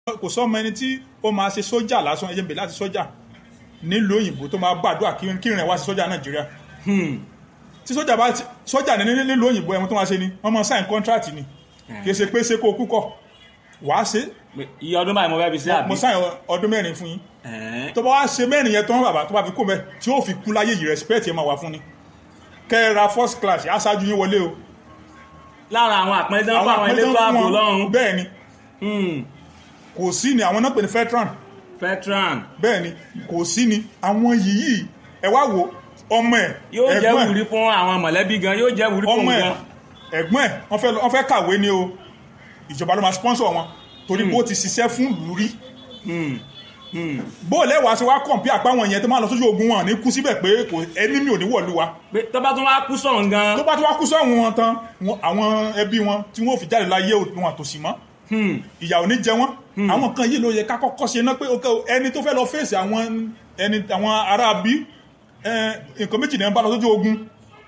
kò sọ́mọ ẹni tí ó máa ṣe sójà lásán ẹjẹ̀ ń bè láti sójà nílùú òyìnbó tó máa gbàdúrà kí kí rìn wá sí sójà nàìjíríà tí sójà bá ti- sójà ní ní- nílùú òyìnbó ẹ̀wọ̀n tó máa ṣe ni wọ́n máa sign contract ni kì í ṣe pé ṣe kó o kú kọ̀ wàá ṣe Pé iye ọdún báyìí mo fẹ́ fi sí àbí. mo sign ọdún mẹ́rin fún yín Ẹ̀ẹ́n. tó bá wá ṣe mẹ́rin yẹn tán bàbá tó bá fi kó mẹ́ tí ó fi kú láyé yìí respect yẹn máa wà fún ni kẹ́ ẹ ra first class aṣáájú yín wọlé o lára àwọn àpẹẹrẹ tó ń fún àwọn àpẹẹrẹ elétò tó ń ààbò fún wọn, lọ́rùn. bẹ́ẹ̀ ni Hmm. kò sí ni àwọn náà pè ní veteran veteran bẹ́ẹ̀ ni kò sí ni àwọn yìí ẹ wá wo ọmọ ẹ̀ yóò jẹ́ ẹ̀gbọ́n ẹ̀, wùrí fún àwọn mọ̀lẹ́bí gan yóò jẹ́ wùrí fún ọmọ ẹ̀ gan. ẹ̀gbọ́n ẹ̀ wọ́n fẹ́ lọ- wọ́n fẹ́ kàwé ni o ìjọba ló máa sponsor wọn torí bó ti ṣiṣẹ́ fún ìlú rí Hmm. Hmm. bó lẹ́wàá ṣe wá kọ̀ǹpì àpáwọn yẹn tó máa lọ sójú ogun wọn ní kú síbẹ̀ pé kò ẹni mi ò ní wọ̀lú wa pé tó bá tún wá kú sọ̀rọ̀ gan. tó bá tó wá kú sọ́hun wọn tán wọn- àwọn ẹbí wọn tí wọ́n ò fi jáde láyé wọn àtòsí mọ́ Hmm. ìyà ò ní jẹ wọ́n àwọn kan yìí ló yẹ ká kọ́kọ́ ṣe ná pé ok o, ẹni tó fẹ́ lọ fèsì àwọn ẹni àwọn ará bí nǹkan méjì náà ń bá lọ sójú ogun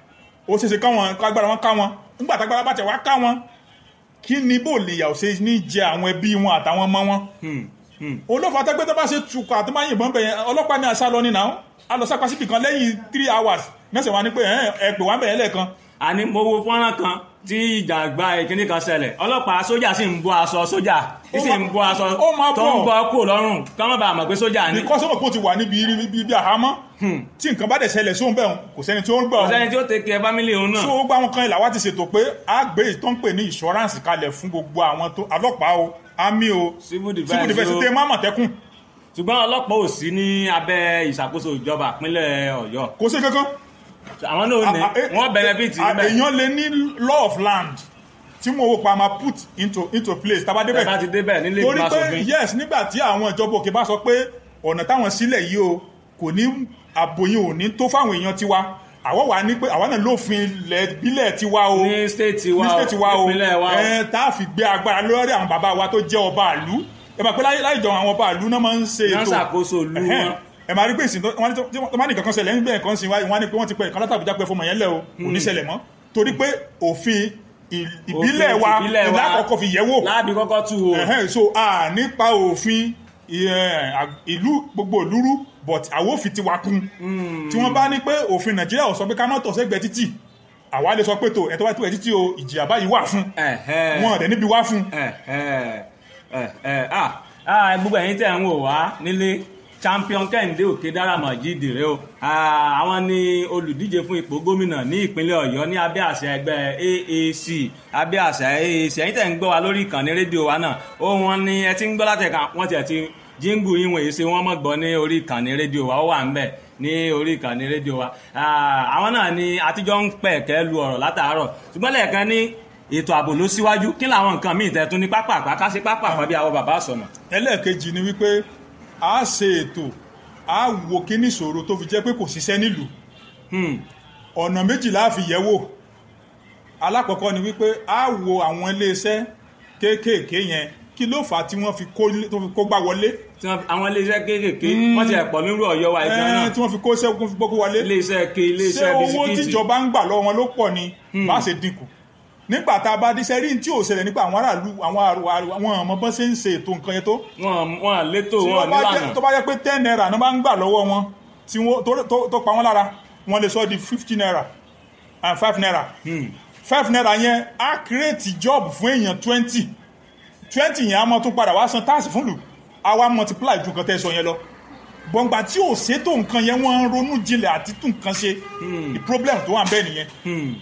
ó ṣeéṣe káwọn kágbára wọn ká wọn nígbà tágbára bá tẹ̀ wá ká wọn kí ni bó lè yà ò ṣe ní jẹ àwọn ẹbí wọn àtàwọn ọmọ wọn Hmm. Hmm. olófà tẹ́gbẹ́ tó bá ṣe tukọ̀ àti máa yìnbọn bẹ̀yẹn ọlọ́pàá ní àṣà lọ ní náà a lọ sápá síbì kan lẹ́yìn three hours mẹ́sẹ̀ wá ní pé ẹ̀ ẹ̀ pè wá bẹ̀yẹn lẹ́ẹ̀kan àní mo wo fọ́nrán kan tí ìjàgbá ìkíní kan ṣẹlẹ̀ ọlọ́pàá sójà sì ń bọ́ aṣọ sójà Ó sì máa- ń bọ́ aṣọ ó máa tó ń bọ̀. bọ́ kúrò lọ́rùn ká má bàa mọ̀ pé sójà ni. because ọmọ kò ti wà níbi ibi ibi àhámọ́ tí nǹkan bá dẹ̀ ṣẹlẹ̀ sóhun bẹ́ẹ̀ kò sẹ́ni tí ó ń gbà kò ọ́ sẹ́ni tí ó tẹ̀kẹ́ fámílì òun náà. so ó gbá wọn kan ilà wá ti ṣètò pé a gbé ìtàn pè ní insurance kalẹ̀ fún gbogbo àwọn tó ọlọ́pàá o army o Civil defense civil defense o. tẹ má mọ̀tẹ́kùn ṣùgbọ́n ọlọ́pàá ò sí ní abẹ́ ìṣàkóso ìjọba ìpínlẹ̀ ọ̀yọ́ kò sí kankan àwọn náà ní A- a- wọ́n benefit a- níbẹ̀ èèyàn lè ní law of land tí mo wò pa máa put into into place tá a bá tẹ́ bá débẹ̀ ti débẹ̀ nílé torí ìgbìmọ̀ pé aṣòfin yes nígbà tí àwọn ìjọba òkè bá sọ pé ọ̀nà táwọn sílẹ̀ yìí o kò ní àbòyìn ò ní tó fáwọn èèyàn tiwa àwọn wà ní pé àwọn náà lófin ilẹ̀ ìbílẹ̀ tiwa o ní stéètì wa ní stéètì wa o ìpínlẹ̀ wa o. ẹ tá a fi gbé agbára lórí àwọn bàbá wa tó jẹ́ ọba àlú ẹ máa pé láyé láyé jọ àwọn ọba àlú náà máa ń ṣe Náà ètò ṣàkóso ìlú Ẹ̀hẹ́n. wọn. ẹ máa rí pé ìsìn tó wọ́n ní tó- tí wọ́n bá ní kankan ṣẹlẹ̀ níbẹ̀ nǹkan sí wáyé wọ́n á ní pé wọ́n ti pẹ́ ìkan látàbújá pé fọmọ yẹn lẹ̀ o kò ní ṣẹlẹ̀ mọ́ torí pé òfin ì- ìbílẹ̀ Òfin wa ìbílẹ̀ wa. ìlà àkọ́kọ́ fi yẹ̀ wò láàbí kọ́kọ́ tú o Ẹ̀hẹ́n, so a nípa òfin ẹ, à- ìlú gbogbo ìlúrú but àwọn òfin ti wá kún tí wọ́n bá ní pé òfin nàìjíríà ò sọ pé ká má tọ̀ sẹ́gbẹ̀ẹ́ títì àwa lè sọ pé tó ẹ̀ tó bá tó ẹ̀ títì o ìjìyà báyìí wà fún Ẹ̀hẹ́n. wọn ọ̀dẹ̀ níbi wá fún Ẹ̀hẹ́n. Ẹ̀hẹ́n. Ah, ah, gbogbo ẹ̀yin tẹ̀ ń wò wá nílé champion kẹ́hìndé òkè dáramọ̀ jíde rẹ o Ah, àwọn ni olùdíje fún ipò gómìnà ní ìpínlẹ̀ ọ̀yọ́ ní abẹ́ àṣẹ ẹgbẹ́ AAC abẹ́ àṣẹ AAC ẹ̀yin tẹ̀ ń gbọ́ wa lórí ìkànnì rédíò wa náà ó wọn ni ẹ ti ń gbọ́ látẹ̀ka wọ́n tiẹ̀ ti jíngù yín wọ̀nyí ṣe wọ́n mọ̀ gbọ́ ní orí ìkànnì rédíò wa ó wà ń bẹ̀ ní orí ìkànnì rédíò wa Ah, àwọn náà ni àtijọ́ ń pẹ̀kẹ́ lu ọ̀rọ̀ látàárọ̀ ṣùgbọ́n lẹ́ẹ̀kan ní ètò ààbò ló síwájú kí làwọn nǹkan míì tẹ́ tún ní pápá àpáká sí pápá àpá bí àwọn bàbá sọ̀nà. ẹlẹ́ẹ̀kejì ni wípé a ṣe ètò a wo kíní ìṣòro tó fi jẹ́ pé kò ṣiṣẹ́ nílùú Hmm. ọ̀nà méjìlá fi yẹ̀ wò alákọ̀ọ́kọ́ ni wípé a wo àwọn iléeṣẹ́ kéékèèké yẹn kí ló fà á tí wọ́n fi kó tó fi kó gbá wọlé tí wọ́n àwọn iléeṣẹ́ kéékèèké wọ́n ti ẹ̀pọ̀ nírú ọ̀yọ́ wa ìgbà náà ẹ́ẹ́ tí wọ́n fi kó sẹ́kún fi gbókó wọlé iléeṣẹ́ ke ṣé iléeṣẹ́ owó bisikíìtì tíjọba ń gbà lọ́wọ́ wọn ló pọ̀ ni bá ṣe dínkù nígbà tá a bá díṣẹ́ rí tí ò ṣẹlẹ̀ nípa àwọn aráàlú àwọn àrò- àwọn ọmọ bọ́n ṣe ń ṣe ètò nǹkan yẹn tó wọn wọn létò tí wọn wọ́n bá jẹ́- nílànà tó bá yẹ pé ten naira ní bá ń gbà lọ́wọ́ wọn tí wọ́n tó- tó- tó pa wọ́n lára wọ́n lè sọ di fifty naira and five naira five naira yẹn á create job fún èèyàn twenty twenty yẹn á mọ tún padà wá san táàsì fún lù á wá multiply ju nǹkan tẹ́ sọ yẹn lọ gbọ̀ngbà tí ò ṣètò nǹkan yẹn wọ́n ń ronú jinlẹ̀ àti tún nǹkan ṣe the problem tó wà ń bẹ́ẹ̀ nìyẹn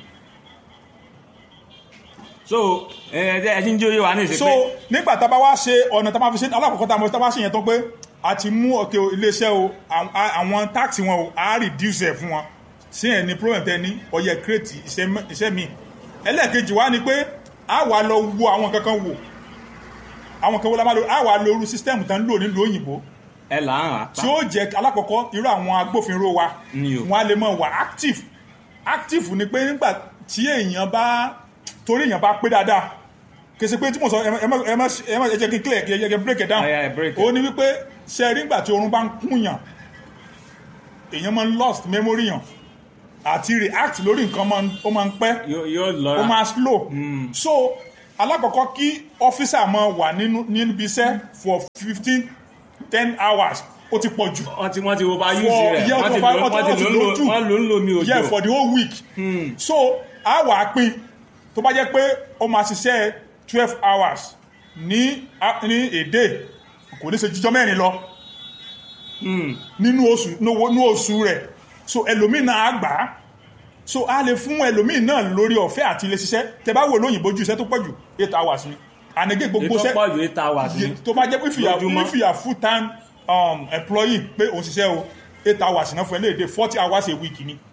so ẹ ẹ ti ń jóyè wa ní ìsìn so pé nígbà tá a bá wá ṣe ọ̀nà tá a máa fi ṣe alákọ̀ọ́kọ́ tá a máa tá a bá ṣe yẹn tán pé a ti mú ọ̀kẹ́ iléeṣẹ́ o àwọn- àwọn táàkì wọn o a reduce ẹ̀ fún wọn sí ẹ̀ ní problem tẹ́ ní ọyẹ create iṣẹ́ mẹ́- iṣẹ́ mi ẹlẹ́ẹ̀kejì wá ni pé a wà lọ wo àwọn kankan wò àwọn kan wo la máa lo a wà lo irú system tán ń lò nílùú òyìnbó ẹ là ń rà tí ó jẹ́ alákọ̀ọ́kọ́ irú àwọn agbófinró wa Ni o. wọn a lè mọ̀ wà active active ni pé nígbà tí èèyàn bá torí èèyàn bá pé dáadáa kèsì pé tí mo sọ ẹ má- ẹ má ẹ má ẹ má ẹ jẹ́ kí n clear kí ẹ jẹ́ kí n break it down Oh, yeah, break it. ó ní wípé ṣe rí nígbà tí oorun bá ń kúnyàn èèyàn máa ń lost memory yàn àti react lórí nǹkan máa ń- ó máa ń pẹ́ yóò yóò ó lọ́ra máa slow so alákọ̀ọ́kọ́ kí ọ́fíìsà máa wà nínú níbi iṣẹ́ for fifteen ten hours ó ti pọ̀ jù wọ́n ti wọ́n ti overuse For- rẹ̀ yeah, wọ́n ti for- lò wọ́n ti lò ń lò lójú. wọ́n lò ń lò mí òjò yeah for the whole week so a wà á pín tó bá jẹ́ pé ó máa ṣiṣẹ́ twelve hours ní a- ní èdè kò ní ṣe jíjọ́ mẹ́rin lọ nínú oṣù nínú oṣù rẹ̀ so ẹlòmíì náà á gbà á so a lè fún ẹlòmíì náà lórí ọ̀fẹ́ àti ilé ṣiṣẹ́ tẹ bá wò lóyìnbó ju iṣẹ́ tó pọ̀ jù eight hours ni ànégé gbogbo ètò iṣẹ́ pọ̀ ju eight hours ni Ye- tó bá jẹ́ pé if you are Lójúmọ́. if you are full time um, employee pé òun ṣiṣẹ́ o eight hours náà fún ẹ léde forty hours a week ni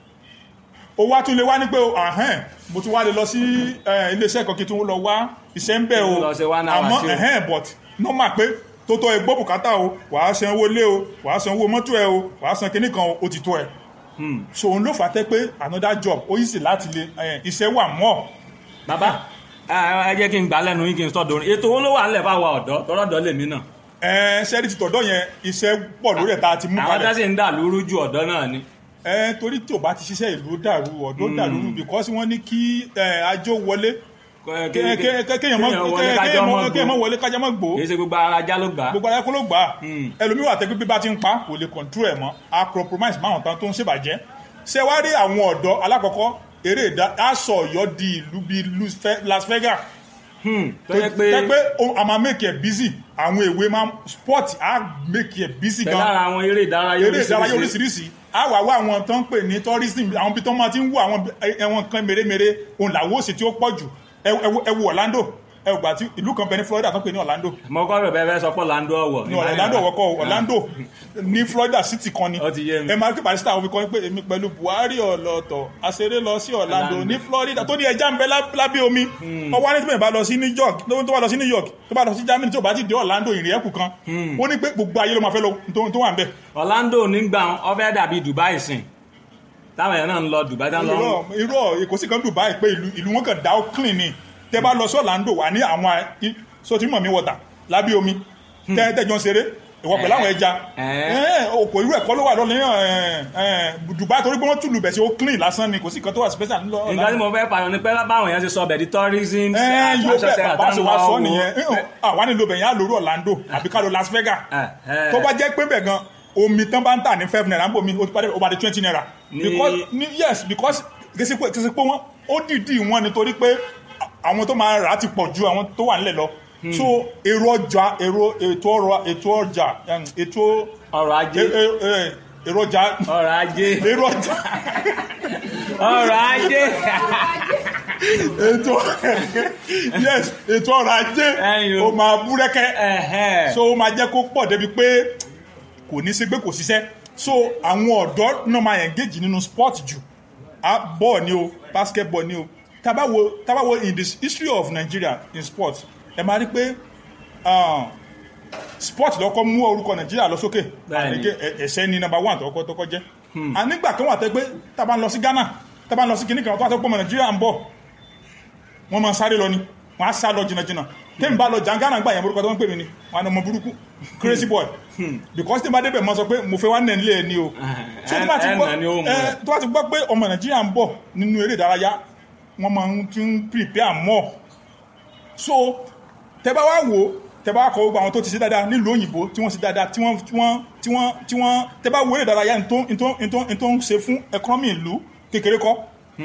o wá tún lè wá ní pé o ahẹ́n mo tún wá lè lọ sí eh, iléeṣẹ́ kan kí tún lọ wá iṣẹ́ ń bẹ̀ o Kí tún lọ ṣe one hour àmọ́ sí o. ẹ̀hẹ́n but normal pé tó tọ́ ẹ gbọ́ bùkátà o wàá san owó lé o wàá san owó mọ́tò ẹ o wàá san kinní kan o ó ti tó ẹ so òun ló fà á tẹ́ pé another job ó yìí sì láti lè eh, iṣẹ́ wà mọ́ bàbá ẹ ẹ jẹ́ kí n gbà lẹ́nu yín kí n sọ dorin ètò owó ló wà nílẹ̀ fáwọn ọ̀dọ́ tọ́rọ̀dọ́ lèmi náà ẹ ṣẹ́rí ti tọ̀dọ̀ yẹn iṣẹ́ pọ̀ lórí ẹ̀ tá a ti mú àwọn kalẹ̀ tá sì ń dà lóru ju ọ̀dọ́ náà ni ẹ torí tí o bá ti ṣiṣẹ́ ìlú dàrú ọ̀dọ́ dàrú because wọ́n ní kí ẹ, ajó wọlé Kẹ- Ké- kẹ- ké- ké- kéèyàn mọ́ kéèyàn wọlé ké- kájọ́ kéèyàn mọ́ mọ́- kéèyàn mọ́ gbó. wọlé kájá mọ́ gbó kì í ṣe gbogbo ara já ló gbà á gbogbo ara kó ló gbà á Hmm. ẹlòmíì wà tẹ́gbẹ́ bí bá ti ń pa kò lè control ẹ̀ mọ́ a compromise máwọn tán tó ń ṣèbàjẹ́ ṣé wá rí àwọn ọ̀dọ́ alákọ̀ọ́kọ́ eré ìdá aṣọ ọ̀yọ́ di ìlú bíi Lu- Fe- Las Vegas Hmm, tó yẹ pé tẹ́ pé o- a máa make it busy àwọn èwe máa sport á make it busy pẹ̀lú gan ara àwọn eré ìdárayá eré ìdárayá oríṣiríṣi oríṣiríṣi a wà wá àwọn tó ń pè ní tourism àwọn bí tó máa ti ń wú àwọn ẹwọn kan mèremère òun làwọn òsì tí ó pọ̀ jù ẹ ẹ wo Orlando ẹ wò gbà tí ìlú kan bẹ ní Florida tó ń pè ní Orlando mo kọ́ rẹ̀ bẹ́ẹ̀ fẹ́ sọ pé Orlando ọ̀wọ̀ ní Orlando wọ́kọ́ Orlando ní Florida city kan ni Ó ti yé mi. ẹ máa kí barista àwọn fi kọ́ pé èmi pẹ̀lú Buhari ọ̀lọ́tọ̀ àṣeré lọ sí Orlando Orlando. ní Florida tó ní ẹja ń bẹ lá- lábẹ́ omi ọwọ́ ní tí mo bá lọ sí New York tó bá lọ sí New York tó bá lọ sí Germany tó bá ti dé Orlando ìrìn ẹ̀kú kan ó ní pé gbogbo ayé ló máa fẹ́ lọ tó tó wà ń bẹ̀ Orlando nígbà ó fẹ́ dàbí Dubai sìn táwọn èèyàn náà ń lọ Dubai táwọn lọ irọ́ irọ́ èkó sì kan Dubai pé ìlú ìlú wọn kàn dá ó clean ni tẹ bá lọ sí Orlando wà ní àwọn i- sotí mọ̀mí wọ̀tà lábẹ́ omi tẹ́tẹ́jọ́ ń ṣeré ìwọ pẹ̀lú àwọn ẹja Eh. òkò irú ẹ̀kọ́ ló wà lọ́lẹ́ Dubai torí pé wọ́n tùlù bẹ̀ sí ó clean lásán ni kò sí kan tó wà special ńlọ nǹkan tí mo fẹ́ pààyàn ni pé báwọn èèyàn ṣe sọ bẹ̀ di tourism ẹ yóò bẹ attraction bàbá ṣe wá sọ àtàwọn nìyẹn wo. àwa nílò bẹ̀yẹn á lórí Orlando àbí ká lọ Las Vegas Eh, eh. tó bá jẹ́ pé bẹ̀ gan omi tán bá ń tà ní five naira ń bò mí ó ti padà ó bá di twenty naira. Ní- because ní yes because kìsì pé kìsì pé wọ́n ó dìídì wọn nítorí pé àwọn tó máa rà á ti pọ̀ ju àwọn tó wà nílẹ̀ lọ so èrò ọjà èrò ètò ọrọ̀ ètò ọjà em, ètò ọrọ̀ ajé e- e- e- èrò ọjà ọrọ̀ ajé èrò ọjà ọrọ̀ ajé ètò yes ètò ọrọ̀ ajé Ẹyin o. ó máa búrẹ́kẹ́ Ẹ̀hẹ́. so ó máa jẹ́ kó pọ̀ débi pé kò ní sí pé kò ṣiṣẹ́ so àwọn ọ̀dọ́ náà máa engage nínú sport jù Ah, ball ni o basketball ni o tabawo tabawo in the history of Nigeria in sport ẹ máa rí pé ah, sport lọ́kọ́ mú orúkọ Nigeria lọ sókè Bẹ́ẹ̀ni. àti pé ẹ̀ṣẹ́ ni number one tọkọ tọkọ jẹ́ ànígbà kan wà tẹ́ pé tábà ń lọ sí Ghana tábà ń lọ sí kìnnìkan tó wà tó pọ̀ mọ́ Nigeria ń bọ̀ wọ́n máa sáré lọ ni wọ́n á sá lọ jìnnàjìnnà tẹ́mi bá lọ jàǹgánà gbà yẹn orúkọ tó ń pè mí ni wọ́n á ní ọmọ burúkú crazy boy because tí n bá débẹ̀ mọ́ sọ pé mo fẹ́ wá nẹ̀ nílé ẹ̀ ni o so tó bá ti ẹ̀ gbọ́ nà ni ó mú ẹ, ẹ. tó bá ti gbọ́ pé ọmọ nàìjíríà ń bọ̀ nínú eré ìdárayá wọ́n máa ń ti ń prepare more so tẹ bá wá wò ó tẹ bá kọ gbogbo àwọn tó ti ṣe dáadáa nílùú òyìnbó tí wọ́n ṣe dáadáa tí wọ́n tí wọ́n tí wọ́n tí wọ́n tẹ bá wo eré ìdárayá ní tó ní tó ní tó ní tó ń ṣe fún economy ìlú kékeré kọ́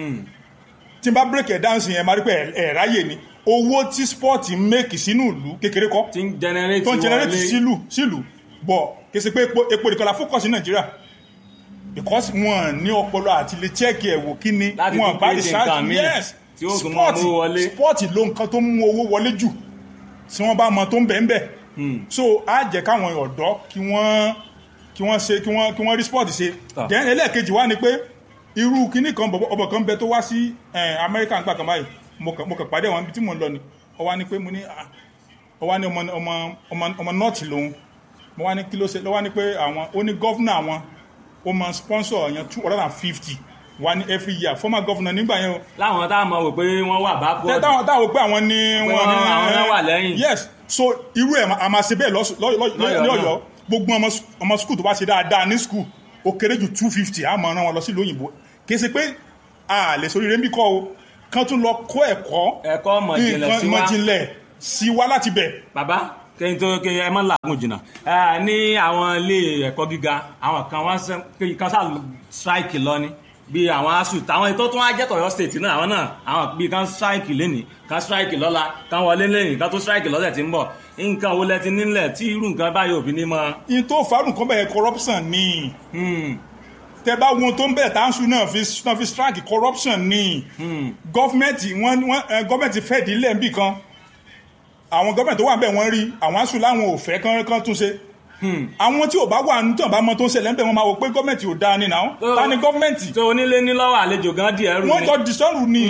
tí n bá break ẹ̀ down sí yẹn máa rí pé ẹ̀ ẹ̀ ráyè ni owó tí sport ń make sínú ìlú kékeré kọ́ tí ń generate tó ń generate wọlé. sílù sílù bọ̀ kì í ṣe pé epo epo nìkan la focus ní nàìjíríà because wọn ní ọpọlọ àti lè check ẹ̀ wò kí ni Láti wọn tún bá create research nǹkan míì yes tí ó tún máa mú wọlé. sport ló nǹkan tó mú owó wọlé jù tí wọ́n bá mọ tó ń bẹ̀ ń bẹ̀ so á jẹ́ káwọn ọ̀dọ́ kí wọ́n kí wọ́n ṣe kí wọ́n kí wọ́n rí sport ṣe Ah. then ẹlẹ́ẹ̀kejì wá ni pé irú kinní kan bọ̀bọ̀ ọbọ̀ kan bẹ tó wá sí eh, Amẹ́ríkà nígbà kan báyìí mo kàn mo kàn pàdé àwọn ibi tí mò ń lọ ni ó wá ní pé mo ní ah, ó wá ní ọmọ ọmọ ọmọ ọmọ nọ́ọ̀tì lòun mo wá ní kí ló ṣe ló wá ní pé àwọn ó ní gọ́fúnà àwọn ó máa sponsor yẹn two hundred and fifty wá ní every year former governor nígbà yẹn o láwọn tá a mọ̀ wò pé wọ́n wà bá tẹ bọ́ọ̀dù táwọn táwọn pé àwọn ní Pé wọn wọ́n- àwọn náà wà lẹ́yìn. yes so irú ẹ̀ a máa ṣe bẹ́ẹ̀ lọ́sù- lọ́- lọ́- Lọ́yọ̀ọ́ ní náà. ọ̀yọ́ gbogbo ọmọ s- ọmọ skul tó bá ṣe dáadáa ní skul ó kéré jù two fifty a máa rán wọn lọ sí ìlú òyìnbó kì í ṣe pé a lè sórí rẹ́ńbí kọ́ o kán tún lọ kó ẹ̀kọ́ ẹ̀kọ́ mọ̀jìnlẹ̀ sí wa mọ̀jìnlẹ̀ sí wa láti bẹ̀. bàbá kẹ́yìn tó kẹ́yìn ẹ má làágùn jìnnà ẹ ní àwọn ilé ẹ̀kọ́ gíga àwọn kan wọ́n sẹ́ kẹ́yìn kan sáà strike lọ ni bí àwọn asuu táwọn ètò tó wá jẹ́ tọ̀yọ́ state náà àwọn náà àwọn bí kan strike lẹ́nìí kan strike lọ́la kan wọlé lẹ́yìn kan tó strike lọ́sẹ̀ tí ń bọ̀ nǹkan wo lẹ ti nílẹ̀ tí irú nǹkan báyìí òbí ní mọ́. in tó farun kan bẹ̀rẹ̀ corruption ni tẹ bá wọn tó ń bẹ̀rẹ̀ táǹsù náà fi náà fi strike corruption ni gọ́fìmẹ̀ntì wọn wọn gọ́fìmẹ̀ntì fẹ́ di ilé nbì kan àwọn gọ́fìmẹ̀ntì tó wà bẹ́ẹ̀ wọ́n rí àwọn asù láwọn ò fẹ́ kán kán tún ṣe àwọn tí ò bá wà ní tí ò bá mọ tó ń ṣẹlẹ̀ ń bẹ̀ wọ́n máa wò pé gọ́fìmẹ̀ntì ò dáa ni náà ta ni gọ́fìmẹ̀ntì tó onílé ní lọ́wọ́ àlejò gan díẹ̀ rú wọ́n ni. jọ dìsọ́rù ni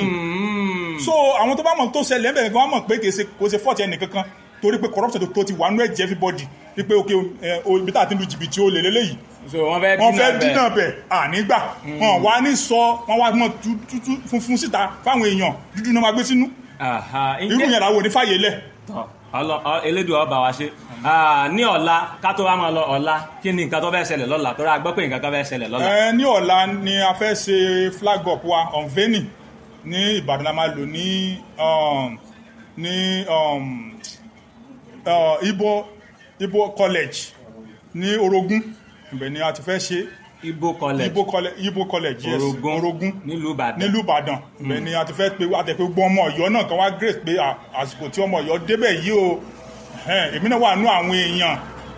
so àwọn tó bá mọ̀ tó ṣẹlẹ̀ ń bẹ̀ gan wọ́n mọ̀ pé kì í ṣe kò ṣe fọ́ọ̀tì ẹnì kankan torí pé corruption tó ti wà nú ẹ̀jẹ̀ everybody wípé ok ẹ, o, ibi tá a ti lu jìbìtì olè lélẹ́yìí so wọ́n fẹ́ wọ́n fẹ́ bẹ́ẹ̀. dínà bẹ̀ ànígbà wọn wá ní sọ wọn wá mọ tútú funfun síta fáwọn èèyàn dúdú náà máa gbé sínú Àhà, irú ǹjẹ́- yẹn làwọn ò ní fàyè lẹ̀ Tọ́, ọlọ- ọ- elédùn ọba wa ṣe Ah, ní ọ̀la ká tó wá máa lọ ọ̀la kí ni nǹkan tó fẹ́ ṣẹlẹ̀ lọ́la tó rà gbọ́ pé nǹkan kan fẹ́ ṣẹlẹ̀ lọ́la. ẹ ní ọ̀la ni a fẹ́ ṣe flag up wa unveiling ní Ìbàdàn la máa lò ní um, ní um, uh, Ibo Ibo college ní Orogún ibẹ̀ ni a ti fẹ́ ṣe Ibo college Ibo college Ibo college yes Orogún Orogún nílùú Ìbàdàn. nílùú Ìbàdàn ibẹ̀ ni a ti fẹ́ pe àtẹ̀pẹ́ gbọ́ ọmọ Ọ̀yọ́ náà kan wá grace pé à, àsìkò tí ọmọ Ọ̀yọ́ débẹ̀ yìí o ẹ̀hẹ́n, èmi náà wà nú àwọn èèyàn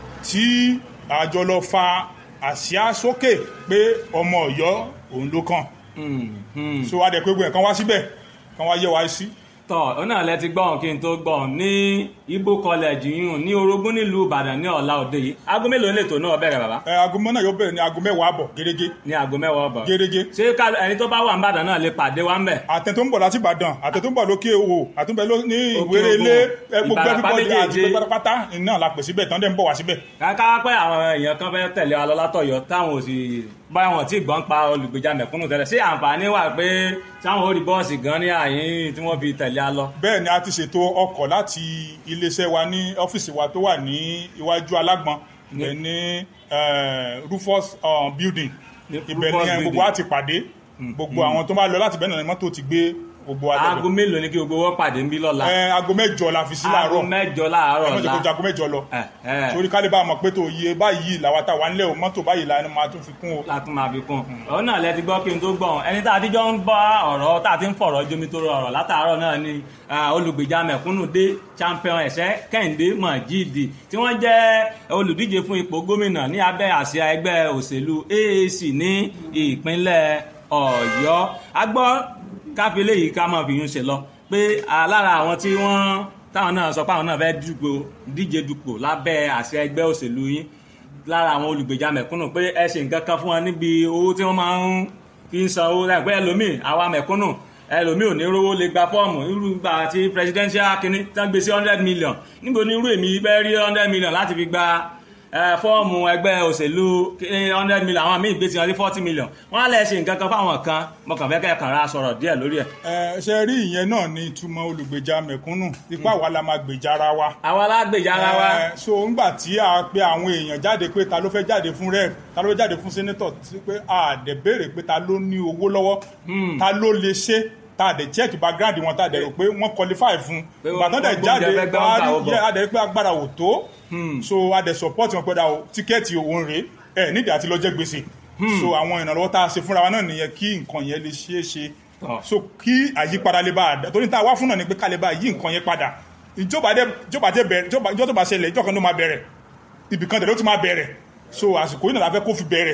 tí àjọ lọ fa àsíá sókè pé ọmọ Ọ̀yọ́ òun ló kàn Hmm, hmm. so adẹ̀pẹ́ gbogbo ẹ̀ kan wá síbẹ̀ kan wá yẹ wá sí tọ́ ọ náà lẹ ti gbọ́n kí n tó gbọ́n ní Ibo college yìí ní Orogún nílùú Ìbàdàn ní ọ̀la òde yìí aago mélòó lè tó náà bẹ̀rẹ̀ bàbá ẹ aago mọ́ náà yóò bẹ̀rẹ̀ ní aago mẹ́wàá àbọ̀ gẹ́gẹ́ ní aago mẹ́wàá ọ̀bọ̀ gẹ́gẹ́ ṣé ká- ẹni tó bá wà ní Ìbàdàn náà lè pàdé wa ń bẹ̀. àtẹ tó ń bọ̀ láti Ìbàdàn àtẹ tó ń bọ̀ lókè òwò àtúnbẹ̀ ló- ní Òkè ìwéré Ògùn, ilé ẹ, gbogbo Ìbàràpá everybody àti méjèèje. gbogbo pátá iná la pè síbẹ̀ tán dẹ̀ ń bọ̀ wá síbẹ̀ káká pé àwọn èèyàn kan fẹ́ tẹ̀lé wa lọ látọ̀yọ́ táwọn ò sì bá wọn tí gbọ́n pa olùgbèjà mẹ̀kúnnù tẹ́lẹ̀ ṣé àǹfààní wà pé táwọn ò rí bọ́ọ̀sì gan ní àyín tí wọ́n fi tẹ̀lé a lọ. bẹ́ẹ̀ ni a ti ṣètò ọkọ̀ láti iléeṣẹ́ wa ní ọ́fíìsì wa tó wà ní iwájú alágbọ̀n ibẹ̀ ní eh, Rufus uh, building Ní ibẹ̀ Rufus ni eh, gbogbo building. wa ti pàdé gbogbo àwọn tó bá lọ láti bẹ́ẹ̀ náà ni mọ́tò ti gbé gbogbo wa aago débẹ̀. mélòó ni kí gbogbo wọn pàdé ń bí lọ́la. Eh, aago mẹ́jọ la fi sí aago láàárọ̀ mẹ́jọ láàárọ̀ ẹ má jẹ́ kó ju la. aago mẹ́jọ lọ ẹ ẹ torí ká lè bá a mọ̀ pé tó iye báyìí làwa tá wà nílẹ̀ o mọ́tò báyìí la ni máa tún fi kún o. látún máa fi kún òun náà lẹ ti gbọ́ kí n tó gbọ́n ẹni tá a ti jọ ń bá ọ̀rọ̀ tá a ti ń fọ̀rọ̀ jomi tó rọrọ̀ látàárọ̀ náà ni ah, olùgbèjà mẹ̀kúnnù dé champion ẹ̀sẹ̀ kẹ́hìndé mọ̀jídì tí wọ́n jẹ́ olùdíje fún ipò gómìnà ní abẹ́ àsíá ẹgbẹ́ òṣèlú AAC ní ìpínlẹ̀ Ọ̀yọ́ a gbọ́ káfílẹ̀ yìí ká máa fi yún ṣe lọ pé ah, lára àwọn tí wọ́n táwọn náà sọ pé àwọn náà fẹ́ dupò díje dupò lábẹ́ àsíá ẹgbẹ́ òṣèlú yín lára àwọn olùgbèjà mẹ̀kúnnù pé ẹ ṣe nǹkan kan fún wọn níbi owó tí wọ́n máa ń fi ń san owó láìpẹ́ ẹlòmíì àwa mẹ̀kúnnù ẹlòmíì ò ní rówó lè gba fọ́ọ̀mù irú gbà tí presidential kínní tán gbé sí hundred million níbo ni irú èmi bẹ́ẹ̀ rí hundred million láti fi gba ẹ, fọ́ọ̀mù ẹgbẹ́ òṣèlú hundred million àwọn míì gbé sí wọn sí forty million wọ́n á lẹ̀ ṣe nǹkan kan fáwọn kan mo kàn fẹ́ kẹ́ kàn ra sọ̀rọ̀ díẹ̀ lórí ẹ̀. ẹ ṣe rí ìyẹn náà ní ìtumọ̀ olùgbèjà mẹ̀kúnnù ipá wa la máa gbèjà ara wa. àwa alágbèjà ara wa Eh, so ńgbà tí a pe àwọn èèyàn jáde pé ta ló fẹ́ jáde fún rep ta ló fẹ́ jáde fún senator tí pé a dẹ̀ béèrè pé ta ló ní owó lọ́wọ́ ta ló lè ṣe ta dẹ̀ check background wọn ta dẹ̀ rò pé wọ́n qualify fún Pé ìgbà tán dẹ̀ wọ́n jáde gbóúnjẹ fẹ́ gbá wá wọn gbà ó rí bọ̀. yẹ a dẹ̀ rí pé agbára ò tó so a dẹ̀ support wọn pé da o tíkẹ́ẹ̀tì òun rèé ẹ̀ nídìí àti lọ jẹ gbèsè so àwọn ìrànlọ́wọ́ tá a ṣe fúnra wa náà nìyẹn kí nǹkan yẹn lè ṣeé ṣe Tọ́. so kí àyípadà lè bá a dá torí tá a wá fún náà ni pé ká lè bá a yí nǹkan yẹn padà ìjọba dé ìjọba dé bẹ̀rẹ̀ ìjọba ìjọ tó bá ṣẹlẹ̀ ìjọ kan ló máa bẹ̀rẹ̀ ibì kan tẹ̀lé ó ti máa bẹ̀rẹ̀ so àsìkò yìí náà la fẹ́ kó fi bẹ̀rẹ̀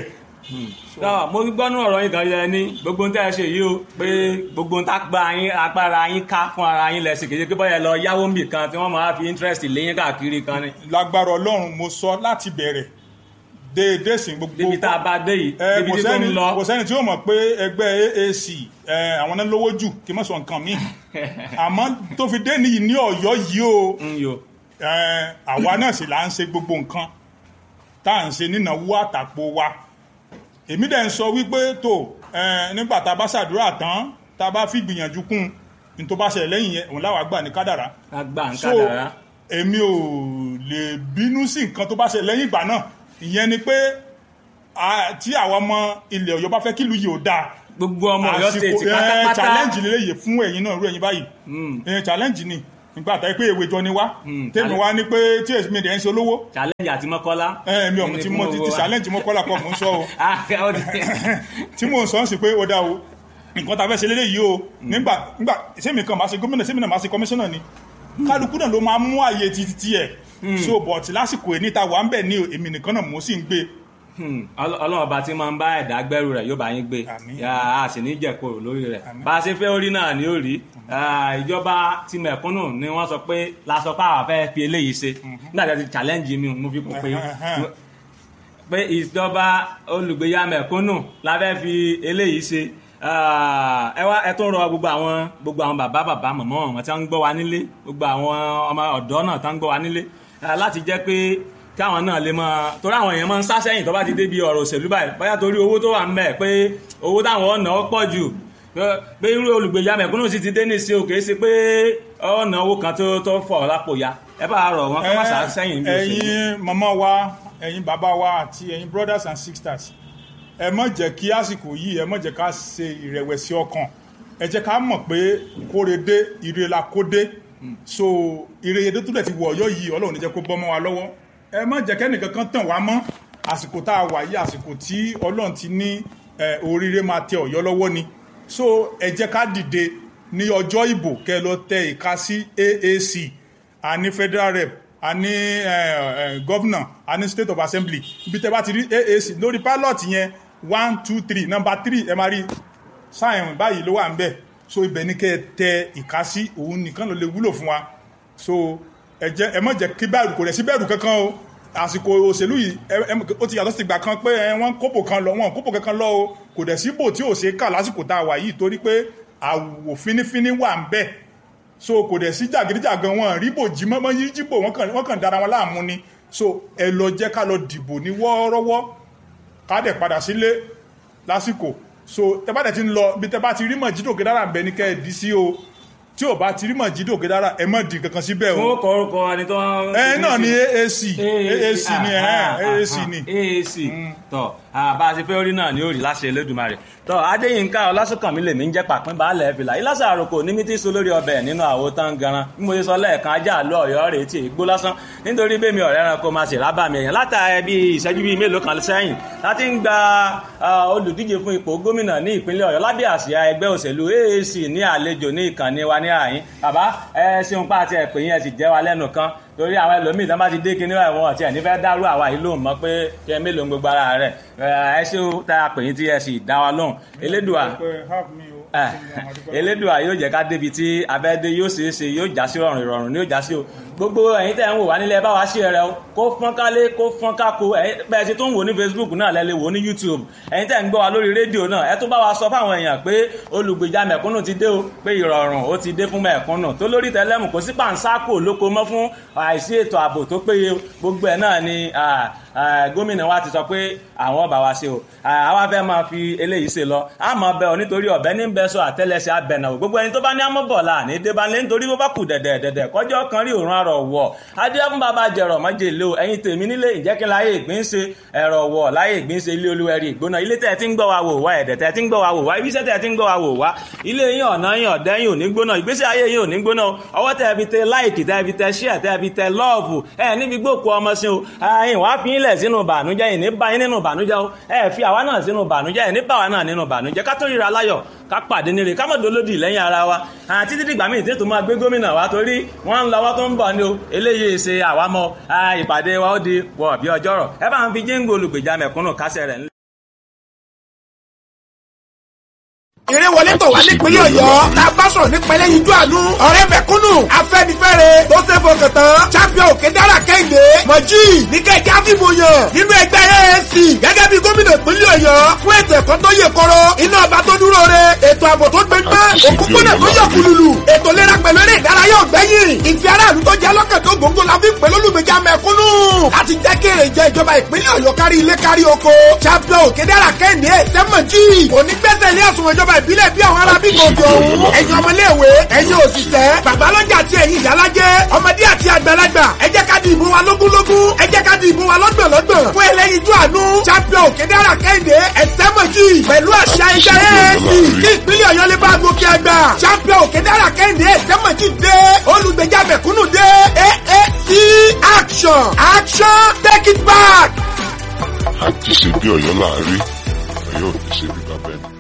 Tọ́, mo gbọ́nú ọ̀rọ̀ yín kan yẹ ní gbogbo ń tẹ́ ẹ ṣe yìí o pé gbogbo ń tágbá yín agbára yín ká fún ara yín lẹ́sìn kejì pé bọ́yẹ lọ yáwó ń bì kan tí wọ́n máa fi interest léyìn káàkiri kan ni lágbára ọlọ́run mo sọ láti bẹ̀rẹ̀ déédéé sí gbogbo débi tá a bá dé yìí ẹ débi kò tí tó ń sẹ́ni lọ kò sẹ́ni tí ó mọ̀ pé ẹgbẹ́ AAC ẹ, àwọn náà lówó jù kí n má sọ nǹkan míì àmọ́ tó fi dé níyì ní ọ̀yọ́ yìí o ń yo ẹ, àwa náà sì là ń ṣe gbogbo nǹkan tá à ń ṣe nínáwó àtàpò wa èmi dẹ̀ ń sọ wípé tó ẹ, nígbà tá a bá ṣàdúrà tán tá a bá fi gbìyànjú kún ní tó bá ṣẹlẹ̀ lẹ́yìn yẹn òun láwàá gbà ní kádàrá agbá ń so kádàrá èmi ò lè bínú sí nǹkan tó bá ṣe lẹ́yìn ìgbà náà ìyẹn ni pé a- tí àwọn ọmọ ilẹ̀ ọ̀yọ́ bá fẹ́ kí ìlú yìí ò dáa gbogbo ọmọ Ọ̀yọ́ àsìkò state ẹ pátápátá challenge lélẹ́yìí fún ẹ̀yin náà irú ẹ̀yin báyìí Mm. ẹ challenge ni nígbà tá pé èwe jọ ni wá Mm, tèmi challenge. wá ní pé tí èsì mi dẹ̀ ń ṣe olówó challenge àti mọ́kọ́lá. ẹ mi ò mọ̀ tí mo ti ti challenge mọ́ kọ́lá kọ́ mò ń sọ o Ah, ó ti- tí mò ń sọ ń sì pé ó dá o nǹkan tá a fẹ́ ṣe lélẹ́yìí o nígbà nígbà sẹ́mi kan máa ṣe gómìnà sẹ́mi náà máa ṣe kọmíṣánná ni kálukú náà ló máa mú àyè títí tiẹ̀ so but lásìkò èní ta wà ń bẹ̀ ní èmi nìkan náà mo sì ń gbé Hmm, Ọlọ́- ọlọ́run ọba tí máa ń bá ẹ̀dá gbẹ́rù rẹ̀ yóò bá yín gbé Àmín. Yà á sì ní jẹ̀kọ́ lórí rẹ̀ Àmín. bá a ṣe fẹ́ orí náà ni ó rí Ah, ìjọba ti mẹ̀kúnnù ni wọ́n sọ pé la sọ pé àwọn fẹ́ fi eléyìí ṣe nígbà tí a ti challenge mi mo fi kún pé Ẹhẹ́n. pé ìjọba olùgbéyà mẹ̀kúnnù la fẹ́ fi eléyìí ṣe Ah, ẹ wá ẹ tún rọ gbogbo àwọn gbogbo àwọn bàbá bàbá mọ̀mọ́ wọn tí wọ́n ń gbọ́ wa nílé gbogbo àwọn ọmọ ọ̀dọ́ náà tí wọ́n ń gbọ́ wa nílé ah, láti jẹ́ pé káwọn náà lè máa torí àwọn èèyàn máa ń sá sẹ́yìn tó bá ti débi ọ̀rọ̀ òṣèlú báyìí bóyá torí owó tó wà ń bẹ̀ pé owó táwọn ọ̀nà ó pọ̀ jù pé irú olùgbèjà mẹ̀kúnnù sì ti dé ní sí o kìí ṣe pé ọ̀nà owó kan tó tó fọ̀ lápò ya ẹ bá rọ̀ wọn kó má sá sẹ́yìn bí òṣèlú. ẹ̀yin màmá wa ẹ̀yin bàbá wa àti ẹ̀yin brothers and sisters ẹ má jẹ́ kí àsìkò yìí ẹ má jẹ́ ká ṣe ìrẹ̀wẹ̀sì ọkàn ẹ jẹ́ ká mọ̀ pé kórede ire la kó dé so ire yẹn tó dẹ̀ ti wọ̀ ọ̀yọ́ yìí ọlọ́run ní jẹ́ kó bọ́ mọ́ wa lọ́wọ́ ẹ má jẹ́ kẹ́nìkan kan tàn wá mọ́ àsìkò tá a wà yìí àsìkò tí ọlọ́run ti ní ẹ, oríire máa tẹ ọ̀yọ́ lọ́wọ́ ni so ẹ jẹ́ ká dìde ní ọjọ́ ìbò kẹ́ lọ tẹ ìka sí AAC a ní federal rep a ní governor a ní state of assembly ibi tẹ bá ti rí AAC lórí pilot yẹn one two three number three ẹ máa rí sáyẹn báyìí ló wà ń bẹ̀ so ibẹ̀ ní kẹ́ ẹ tẹ ìka sí òun nìkan ló lè wúlò fún wa so ẹ jẹ́ ẹ má jẹ́ kí bẹ̀rù kò rẹ̀ sí bẹ̀rù kankan o àsìkò òṣèlú yìí ẹ- ẹ- ó ti yàtọ̀ sí ìgbà kan pé ẹ, wọ́n kópò kan lọ wọ́n kópò kankan lọ o kò dẹ̀ síbò tí ò ṣe é kà lásìkò tá a wà yìí torí pé àwò fínífíní wà ń bẹ̀ so kò dẹ̀ sí jàgídíjàgan wọn ríbò jí mọ́mọ́ yí jíbò wọ́n kàn wọ́n kàn dára wọn láàmú ni so ẹ lọ jẹ́ ká lọ dìbò ní wọ́ọ́rọ́wọ́ ká dẹ̀ padà sílé lásìkò so tẹ bá dẹ̀ ti ń lọ bí tẹ bá ti rí mọ̀jídò kédára ń bẹ ní kẹ́ ẹ dí sí o tí ò bá ti rí mọ̀jídò kédára ẹ mọ̀ dín kankan síbẹ̀ fún o orúkọ orúkọ ẹni tó ń. ẹ náà ni AAC AAC ni ẹ AAC ni AAC tọ bá a ti fẹ́ orí náà ni ó rí láṣẹ Elédùmarè tọ Adéyínká Ọlásùnkànmí lèmi ń jẹ́ pàpín baálẹ̀ fìlà ìlàsà àròkò ní mítí so lórí ọbẹ̀ nínú àwo tán garan bí mo ṣe sọ lẹ́ẹ̀kan ajá àlọ́ ọ̀yọ́ rèé tí ègbó lásán nítorí bẹ́ẹ̀ mi ọ̀rẹ́ ẹranko máa ṣe rábà mi èèyàn látà bí ìṣẹ́jú bíi mélòó kan sẹ́yìn láti ń gba ah, olùdíje fún ipò gómìnà ní ìpínlẹ̀ ọ̀yọ́ lábẹ́ àsíá ẹgbẹ́ òṣèlú AAC ní àlejò ní ìkànnì wa ní àyín bàbá ẹ ṣeun pa àti ẹ̀pẹ́ yẹn sì jẹ́ wa lẹ́nu kan torí àwọn ẹlòmíì tán bá ti dé kinní wa ìwọ̀n ọ̀tí ẹ̀ nífẹ̀ẹ́ dárú àwa yìí lóhùn mọ́ pé kí ẹ mélòó ń gbogbo ara rẹ̀ ẹ ṣé o tá a pè yín tí ẹ sì dá wa lóhùn elédùà ẹ elédùà yóò jẹ́ ká débi tí abẹ́dé yóò ṣeé ṣe yóò já sí rọrùn ìrọ̀rùn ni yóò já sí o gbogbo ẹ̀yin tẹ́ ń wò wá nílẹ̀ bá wa ṣe rẹ o kó fọ́n kálé kó fọ́n kákó ẹ̀yin bẹ́ẹ̀ ṣe tó ń wò ní Facebook náà lẹ́ lè wò ní YouTube ẹ̀yin tẹ́ ń gbọ́ wa lórí rédíò náà ẹ tún bá wa sọ fáwọn èèyàn pé olùgbèjà mẹ̀kúnnù ti dé o pé ìrọ̀rùn ó ti dé fún mẹ̀kúnnù tó lórí tẹlẹ́mù kò sí pàǹsákò lóko mọ́ fún àìsí ètò ààbò tó péye gbogbo ẹ̀ náà ni ah, ah, gómìnà wa ti sọ pé àwọn bá wa ṣe o Ah, àwa fẹ́ máa fi eléyìí ṣe lọ àmọ́ bẹ́ẹ̀ o nítorí ọ̀bẹ ní bẹ́ẹ̀ sọ àtẹ́lẹsẹ̀ abẹ̀nà o gbogbo ẹni tó bá ní amọ́bọ̀lá ní débánlé nítorí bó bá kù dẹ̀dẹ̀ dẹ̀dẹ̀ kọjọ́ kan rí òórùn àrọ̀ wọ̀ adé fún bàbá jẹ̀rọ̀ mọ́jèlé o ẹ̀yin tèmi nílé ìjẹ́kí láyé ìgbín ṣe ẹ̀rọ̀ wọ̀ láyé ìgbín ṣe ilé olúwẹ̀rí ìgbóná ilé tẹ̀ tí ń gbọ́ wa wò wá ẹ̀dẹ̀ tẹ̀ tí ń gbọ́ wa wò wá ibiṣẹ́ tẹ̀ tí ń gbọ́ wa wò wá ilé yín ọ̀nà yín ọ̀dẹ́ yín ò ní gbóná ìgbésí ayé yín ò ní gbóná o ọwọ́ tẹ̀ fi tẹ láìkì tẹ̀ fi tẹ ṣíà tẹ̀ fi tẹ lọ́ọ̀fù ẹ̀ níbi gbòkú ọmọ sí o ẹ̀yin wàá fi ilẹ̀ sínú bànújẹ́ yìí ní bá yín nínú bànújẹ́ o ẹ̀ fi àwa náà sínú bànújẹ́ yìí ní bá wa náà nínú bànújẹ́ ká tó ríra láyọ̀ ká pàdé níre ká mọ̀ dolódì lẹ́yìn ara wa àti títí dìgbà míì tí tó máa gbé gómìnà wa torí wọ́n ń lọ́wọ́ tó ń bọ̀ ni o eléyìí ṣe àwámọ́ ìpàdé wa ó di wọ̀ bí ọjọ́rọ̀ ẹ bá ń fi jíǹgbò olùgbèjà mẹ̀kúnnù kásẹ̀ rẹ̀ ńlẹ̀. ìrẹ́wọlé tọ̀ wá nípínlẹ̀ ọ̀yọ́ la bá sọ̀rọ̀ nípínlẹ̀ yíjú àánú ọ̀rẹ́ mẹ̀kúnnù afẹ́nifẹ́re tó ṣe fọkàn tán champion òkè dára kẹ́hìndé mọ̀jì níkẹ́jẹ́ àfihàn yàn nínú ẹgbẹ́ AAC gẹ́gẹ́ bí gómìnà ìpínlẹ̀ ọ̀yọ́ fún ètò ẹ̀kọ́ tó yè kọ́rọ́ iná ọba tó dúró re ètò ààbò tó gbẹgbẹ́ òkúkúnà tó yọ kùlùlù ètò ìlera pẹ̀lú eré ìdárayá ọ̀gbẹ́yìn ìfẹ́ aráàlú tó jẹ́ lọ́kàn tó gbòǹgbò la fi pẹ̀lú olùgbèjà mẹ̀kúnnù láti jẹ́ kí èrè jẹ ìjọba ìpínlẹ̀ ọ̀yọ́ kárí ilé kárí oko champion òkè dára kẹ́hìndé sẹ́mọ̀jì ònígbẹ́sẹ̀ ilé ẹ̀sùn ìjọba ìbílẹ̀ bí àwọn arábí gòkè òun ẹ̀yin ọmọléèwé ẹ̀yin òṣìṣẹ́ babalọ́jà àti ẹ̀yin ìyálájẹ́ ọmọdé àti àgbàlagbà ẹ jẹ́ ká di ìbò wa lógúnlógún ẹ jẹ́ ká di ìbò wa lọ́gbọ̀nlọ́gbọ̀n fún ẹlẹ́yinjú àánú champion òkèdèrà kẹ́hìndé ẹ̀sẹ́mọ̀jì pẹ̀lú àṣà ẹgbẹ́ AAC kí ìpínlẹ̀ ọ̀yọ́ lè bá gòkè àgbà champion òkèdèrà kẹ́hìndé ẹ̀sẹ́mọ̀jì dé olùgbèjà mẹ̀kúnnù dé AAC action action take it back. àti ṣe bí ọ̀yọ́ láàárín ọ̀yọ́ ò ní ṣe bí bàbá ẹni.